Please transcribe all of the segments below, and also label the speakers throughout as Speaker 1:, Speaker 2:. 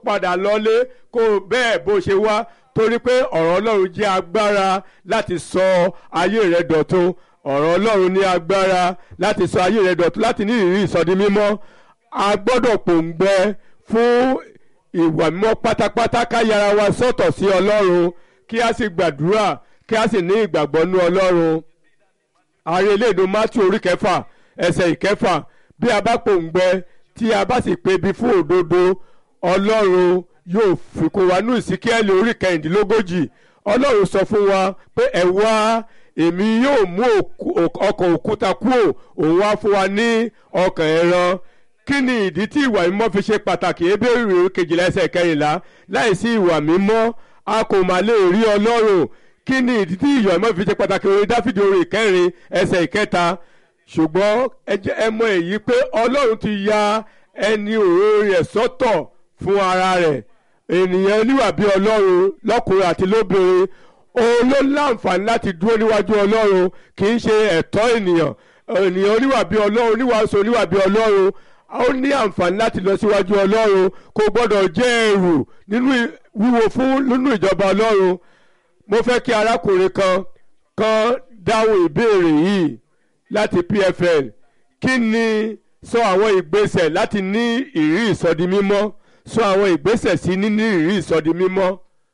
Speaker 1: padà lọlé kó bẹ́ẹ̀ bó ṣe wá torí pé ọ̀rọ̀ ọlọ́run jẹ́ agbára láti sọ ayé rẹ dọ̀tun ọ̀rọ̀ ọlọ́run ní agbára láti sọ ayé rẹ dọ̀tun láti ní ìrírí ìsọdi mímọ́ a gbọ́dọ̀ pòǹgbẹ fún ìwà mímọ́ pátápátá ká yára wa sọ́tọ̀ sí ọlọ́run kí a sì gbàdúrà kí a sì ní ìgbàgbọ́ nú ọlọ́run ààrẹ iléèdè matthew orí kẹfà ẹsẹ̀ ìkẹfà bí a bá pòǹgbẹ tí a bá sì pebi fún òdodo ọlọ́run yóò fi kó wa nú ìsíkíẹ́lì orí kẹrìndínlógójì ọlọ́run sọ fún wa pé ẹ wá èmi yóò mú ọkàn òkúta kúrò òun wá fún wa ní ọkàn ẹran kí ni ìdí tí ìwà mímọ́ fi ṣe pàtàkì ebéèrè kejìlá ẹsẹ̀ kẹrìnlá láìsí ìwà mímọ́ a kò mà lè rí ọlọ́run kí ni ìdí tí ìwà mímọ́ fi ṣe pàtàkì orin dáfídì orin ìkẹrin ẹsẹ̀ ìkẹta ṣùgbọ́n ẹ jẹ́ ẹ mọ̀ èyí pé ọlọ́run ti ya ẹni òróró rẹ̀ sọ́tọ̀ fún ara rẹ̀ ènìyàn níwà bí ọlọ́run lọ́kùnrin àti lóbìnrin òun ló láǹfààní láti dúró níwájú ọlọ́run kì í ṣe ẹ̀tọ́ ènìyàn ènìyàn oníwà bí ọlọ́run oníwàásù oníwà bí ọlọ́run ó ní àǹfààní láti lọ síwájú ọlọ́run kò gbọ́dọ̀ jẹ́ ẹrù nínú wíwo fún nínú ìjọba ọlọ́run mo fẹ́ kí arákùnrin kan kan dáhùn ìbéèrè yìí láti pfl kí ni sọ àwọn ìgbésẹ̀ láti ní ìrírí ìsọdi mímọ́ sọ àwọn ìgbésẹ̀ sí níní ìrírí ìsọdi mímọ́.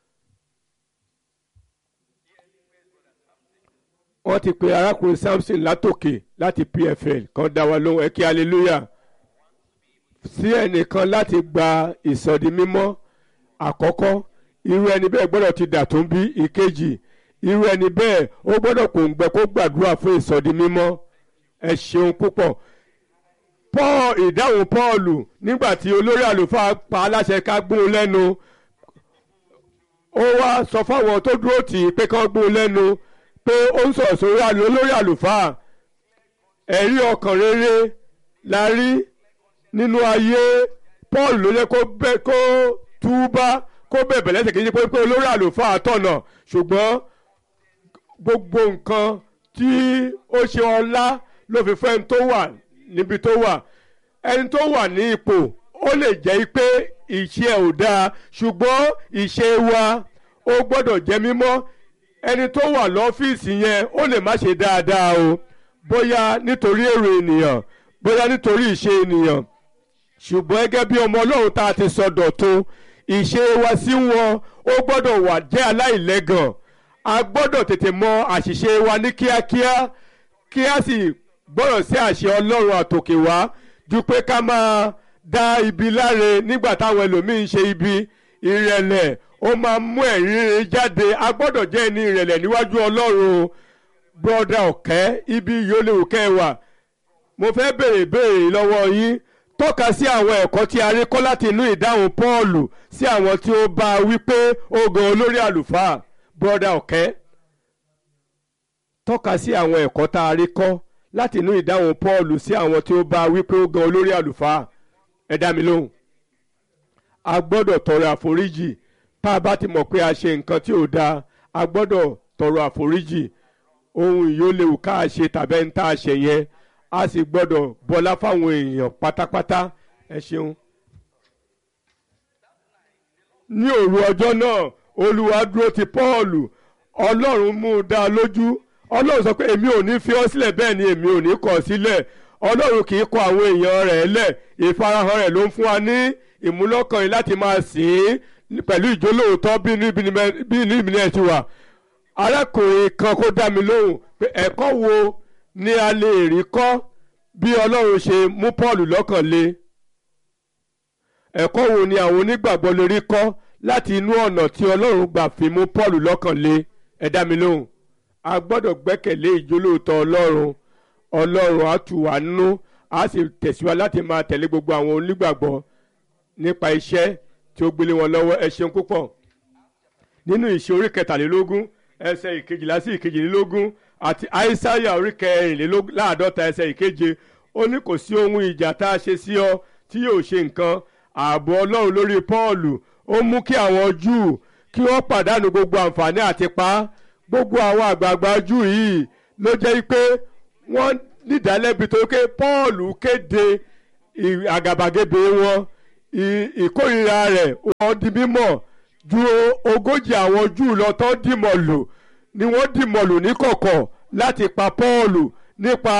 Speaker 1: wọ́n ti pe arákùnrin samson látòkè láti pfl kan dá wa lóhùn ẹ kí hallelujah sí ẹnìkan láti gba ìsọdi mímọ́ àkọ́kọ́ irú ẹni bẹ́ẹ̀ gbọ́dọ̀ ti dà tó ń bí ìkejì irú ẹni bẹ́ẹ̀ ó gbọ́dọ̀ kòǹgbẹ kó gbàdúrà fún ìsọdi mímọ́ ẹ ṣeun púpọ̀ paul ìdáhùn paul nígbà tí olórí àlùfáà pa aláṣẹ ká gbóhùn lẹ́nu ó wá sọ fáwọn tó dúró tì í pé kán gbóhùn lẹ́nu pé ó ń sọ̀rọ̀ sórí olórí àlùfáà ẹ̀rí ọkàn rere la rí nínú ayé paul ló yẹ kó bẹ kó túbá kó bẹ̀bẹ̀ lẹ́sẹ̀ kì í ṣe pé pé olórí àlùfáà tọ̀nà ṣùgbọ́n gbogbo nǹkan tí ó ṣe ọlá ló fi fẹ́ ẹni tó wà níbi tó wà ẹni tó wà ní ipò ó lè jẹ́ pé ìṣe ò dáa ṣùgbọ́n ìṣe wa ó gbọ́dọ̀ jẹ́ mímọ́ ẹni tó wà lọ́fíìsì yẹn ó lè má ṣe dáadáa o bóyá nítorí èrò ènìyàn bóyá nítorí ìṣe ènìyàn ṣùgbọ́n gẹ́gẹ́ bí ọmọ ọlọ́run tá a ti sọ dọ̀tun ìṣe wa sí wọn ó gbọ́dọ̀ wà jẹ́ aláìlẹ́gàn a gbọ́dọ̀ tètè mọ àṣìṣe wa ní kíákíá kí a sì gbọ́dọ̀ sí àṣẹ ọlọ́run àtòkè wá ju pé ká máa dá ibi láre nígbà táwọn ẹlòmíín ń ṣe ibi ìrẹ̀lẹ̀ ó máa mú ẹ̀rí rere jáde a gbọ́dọ̀ jẹ́ ẹni ìrẹ̀lẹ̀ níwájú ọlọ́run bọ́dà ọ̀kẹ́ ibi yóò lè wò kẹ́ ẹ wà mo fẹ́ béèrè béèrè lọ́wọ́ yín tọ́ka sí àwọn ẹ̀kọ́ tí a rí kọ́ láti inú ìdáhùn Pọ́ọ̀lù sí àwọn tí ó bá a wípé ó gan olórí àlùfáà bọ́dà ọ̀kẹ́ tọ́ka sí àwọn ẹ̀kọ́ tá a rí kọ́ láti inú ìdáhùn Pọ́ọ̀lù sí àwọn tí ó bá a wípé ó gan olórí àlùfáà ẹ dá mi lóhùn a gbọ́dọ̀ tọrọ àforíjì tá a bá ti mọ̀ pé a ṣe nǹkan tí ò dáa a gbọ́dọ̀ tọrọ àforíjì ohun ìyóléwu ká a ṣe tàbí ẹni tá a ṣe yẹn a sì gbọ́dọ̀ bọlá fáwọn èèyàn pátápátá ẹ ṣeun. ní òru ọjọ́ náà olúwa dúró ti pọ́ọ̀lù ọlọ́run mú un dá a lójú ọlọ́run sọ pé èmi ò ní fi ọ́ sílẹ̀ bẹ́ẹ̀ ni èmi ò ní kọ̀ ọ́ sílẹ̀ ọlọ́run kì í kọ̀ àwọn èèyàn rẹ̀ lẹ̀ ìfarahàn rẹ̀ ló ń fún wa ní ìmúlọ́kàn yìí láti máa sìn ín pẹ̀lú ìjólóòótọ́ bí inú ìbílẹ̀ ti wà arákùnrin kan kó dá mi lóhùn pé ẹ̀kọ́ wo ni a lè rí kọ́ bí ọlọ́run ṣe mú Paul lọ́kàn le ẹ̀kọ́ wo ni àwọn onígbàgbọ́ lè rí kọ́ láti inú ọ̀nà tí ọlọ́run gbà fi mú Paul lọ́kàn le ẹ dá mi lóhùn a gbọ́dọ̀ gbẹ́kẹ̀lé ìjólóòótọ́ ọlọ́run ọlọ́run á tù wá nínú á sì tẹ̀síwájú láti máa tẹ̀lé gbogbo àwọn onígbàgbọ́ nípa iṣẹ́ tí ó gbélé wọn lọ́wọ́ ẹ ṣeun púpọ̀ nínú ìṣe orí kẹtàlélógún ẹsẹ̀ ìkejìlá sí ìkejìlélógún àti àìsáyà orí kẹrìnléláàádọ́ta ẹsẹ̀ ìkeje ó ní kò sí ohun ìjà tá a ṣe sí ọ tí yóò ṣe nǹkan ààbò ọlọ́run lórí pọ́ọ̀lù ó mú kí àwọn júù kí wọ́n pàdánù gbogbo àǹfààní àti pa gbogbo àwọn àgbààgbà júù yìí ló jẹ́ pé wọ́n nídàálẹ́bi tó ké pọ́ọ̀lù kéde àgàbàgebè wọn ìkórìíra rẹ̀ wọ́n di mímọ̀ ju ogójì àwọn júù lọ tó dìmọ̀ lò ni wọ́n dìmọ̀ lò níkọ̀kọ̀ láti pa Pọ́ọ̀lù nípa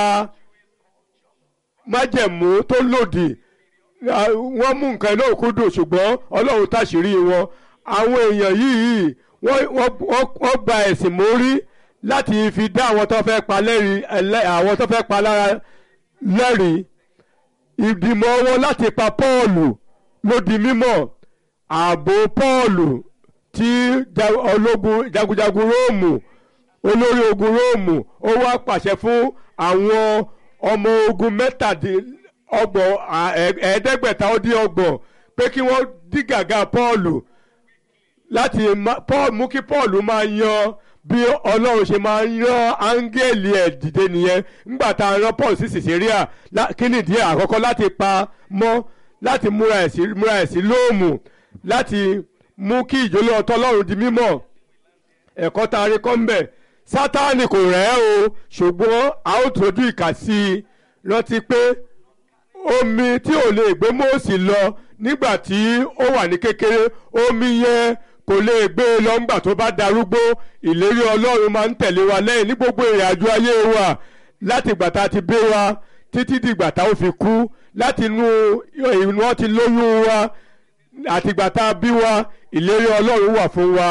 Speaker 1: májẹ̀mú tó lòdì wọ́n mú nǹkan iná òkúdùn ṣùgbọ́n Ọlọ́run táṣìírí wọn àwọn èèyàn yìí wọ́n gba ẹ̀sìn mórí láti fi dá àwọn tó fẹ́ pa lẹ́rìí àwọn tó fẹ́ pa lára lẹ́rìí ìdìmọ̀ wọn láti pa Pọ́ọ̀lù ló di mímọ̀ ààbò Pọ́ọ̀lù tí ológun jagunjagun Róòmù olórí ogun Róòmù ó wá pàṣẹ fún àwọn ọmọ ogun mẹ́tàdínlọ́gbọ̀n ẹ̀ẹ́dẹ́gbẹ̀ta ó dín ọgbọ̀n pé kí wọ́n dí gàgà Pọ́ọ̀lù láti mú kí Pọ́ọ̀lù máa yan bí Ọlọ́run ṣe máa ń rán áńgẹ́lì ẹ̀ dìde nìyẹn nígbà tá a rán Paul sí Sísíríà kí nìdí ẹ̀ àkọ́kọ́ láti pa mọ́ láti múra ẹ̀ sí múra ẹ̀ sí lóòmù láti mú kí ìjóló ọtọ́ Ọlọ́run di mímọ́ ẹ̀kọ́ tá a rí kọ́ ń bẹ̀ Sátánì kò rẹ̀ ẹ́ o ṣùgbọ́n a ó tójú ìkà sí i rántí pé omi tí ò lè gbé Mósè lọ nígbà tí ó wà ní kékeré omi yẹn kò lè gbé e lọ ńgbà tó bá darúgbó ìlérí Ọlọ́run máa ń tẹ̀lé wa lẹ́yìn ní gbogbo ìrìn àjò ayé wa láti ìgbà tá a ti bí wa títí di ìgbà tá a ó fi kú láti inú ìwọ̀n wọn ti lóyún wa àti ìgbà tá a bí wa ìlérí Ọlọ́run wà fún wa.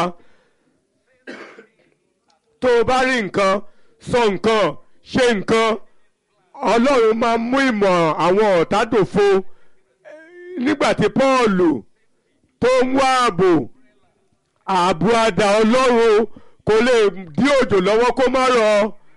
Speaker 1: tó o bá rí nǹkan sọ nǹkan ṣe nǹkan Ọlọ́run máa mú ìmọ̀ àwọn ọ̀tá dòfo nígbà tí Pọ́ọ̀lù tó ń wá ààbò ààbò àdà ọlọ́run kò lè dí òjò lọ́wọ́ kó má rọ̀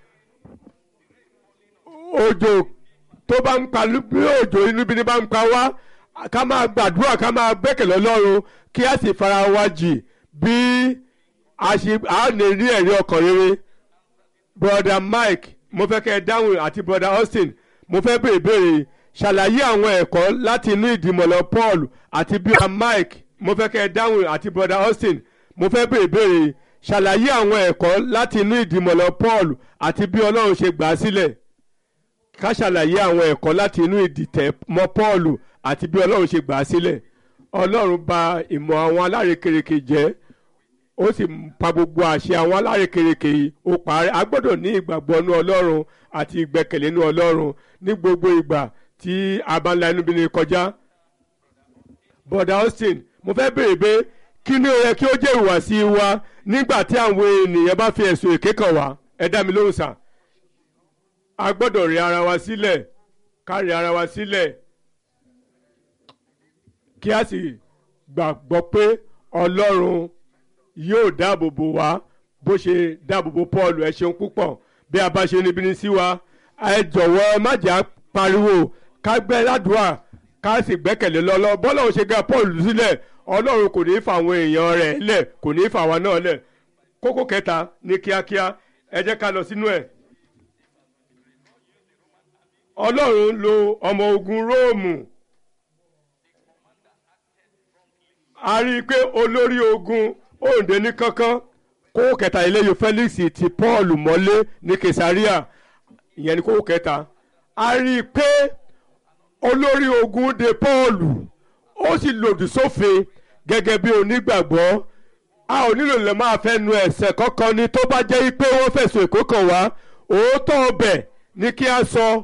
Speaker 1: òjò tó bá ń pa bí òjò inú bí ní bá ń pa wá ká máa gbàdúrà ká máa gbẹ́kẹ̀lé ọlọ́run kí a sì fara wa jì bí a ṣe a lè rí ẹ̀rí ọkàn rere brother Mike mo fẹ́ kẹ́ ẹ dáhùn àti brother Austin mo fẹ́ béèrè béèrè ṣàlàyé àwọn ẹ̀kọ́ láti inú ìdìmọ̀lọ́ Paul àti brother Mike mo fẹ́ kẹ́ ẹ dáhùn àti brother Austin mo fẹ́ béèrè béèrè ṣàlàyé àwọn ẹ̀kọ́ láti inú ìdìmọ̀lọ́ Paul àti bí Ọlọ́run ṣe gbà á sílẹ̀ ká ṣàlàyé àwọn ẹ̀kọ́ láti inú ìdìtẹ̀ mọ́ Paul àti bí Ọlọ́run ṣe gbà á sílẹ̀ Ọlọ́run bà ìmọ̀ àwọn alárekereke jẹ́ ó sì pa gbogbo àṣẹ àwọn alárekereke yìí ó parẹ́ a gbọ́dọ̀ ní ìgbàgbọ́ nú Ọlọ́run àti ìgbẹ́kẹ̀lé nú Ọlọ́run ní gbogbo ìgbà tí a bá ń la inú bí ni kọjá bọ̀dà Austin mo fẹ́ béèrè pé kí ni ó yẹ kí ó jẹ́ ìhùwàsí wa nígbà tí àwọn ènìyàn bá fi ẹ̀sùn èké kàn wá ẹ dá mi lóhùn sà a gbọ́dọ̀ rí ara wa sílẹ̀ ká rí ara wa sílẹ̀ kí a sì gbàgbọ́ pé Ọlọ́run yóò dáàbò bò wá bó ṣe dáàbò bò Paul ẹ ṣeun púpọ̀ bí a bá ṣe níbi ní sí wa ẹ jọ̀wọ́ má jà pariwo ká gbẹ́ ládùúà ká sì gbẹ́kẹ̀lé lọ́lọ́ bọ́lá ò ṣe ga Paul sílẹ̀ Ọlọ́run kò ní í fa àwọn èèyàn rẹ̀ lẹ̀ kò ní í fa àwa náà lẹ̀ kókó kẹta ní kíákíá ẹ jẹ́ ká lọ sínú ẹ̀. Ọlọ́run lo ọmọ ogun Róòmù a rí i pé olórí ogun òǹdè ní kankan kókó kẹta eléyìí Felix ti Paul mọ́lé ní Kesaria ìyẹn ní kókó kẹta a rí i pé olórí ogun de Paul ó sì lòdì sófin gẹ́gẹ́ bí onígbàgbọ́ a ò nílò lè máa fẹ́ nu ẹ̀ṣẹ̀ kankan ni tó bá jẹ́ pé wọ́n fẹ̀sùn èkó kàn wá òótọ́ ọbẹ̀ ní kí a sọ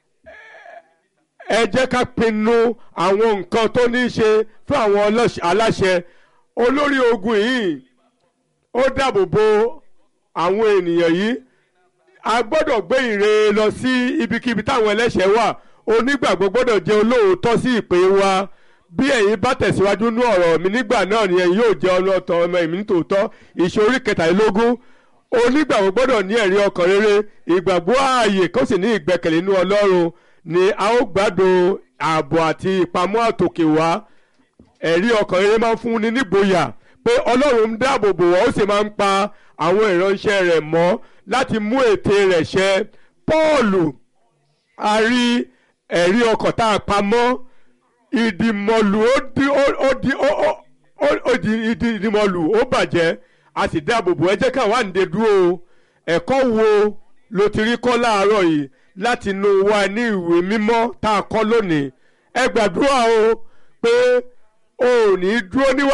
Speaker 1: ẹ jẹ́ ká pinnu àwọn nǹkan tó ní í ṣe fún àwọn aláṣẹ olórí ogun yìí ó dáàbò bo àwọn ènìyàn yìí a gbọ́dọ̀ gbé ìre lọ sí ibikíbi táwọn ẹlẹ́ṣẹ̀ wà onígbàgbọ́ gbọ́dọ̀ jẹ́ olóòótọ́ sí ìpè wa bí ẹ̀yin bá tẹ̀síwájú ní ọ̀rọ̀ mi nígbà náà ni ẹ̀yin yóò jẹ́ ọlọ́tọ̀ ọmọ ìmí tòótọ́ ìṣorí kẹtàlélógún onígbàgbọ́ gbọ́dọ̀ ní ẹ̀rí ọkàn rere ìgbàgbọ́ ààyè kó sì ní ìgbẹ́kẹ̀lé inú ọlọ́run ni a ó gbádùn ààbò àti ìpamọ́ àtòkè wá ẹ̀rí ọkàn rere máa ń fún ni nígboyà pé ọlọ́run ń dáàbò bò wọ́n ó sì máa ń pa àwọn ìránṣẹ́ rẹ̀ mọ́ láti mú ète rẹ̀ ṣẹ Pọ́ọ̀lù a rí ẹ̀rí ọkàn tá a pamọ́ ìdìmọ̀lù ó di ó di ó di ìdìmọ̀lù ó bàjẹ́ a sì dáàbò bò ẹ jẹ́ ká wà nídìí dúró ẹ̀kọ́ wo ló ti rí kọ́ láàárọ̀ yìí láti inú wa ní ìwé mímọ́ tá a kọ́ lónìí ẹ gbàdúrà o pé o ò ní dúró níwájú.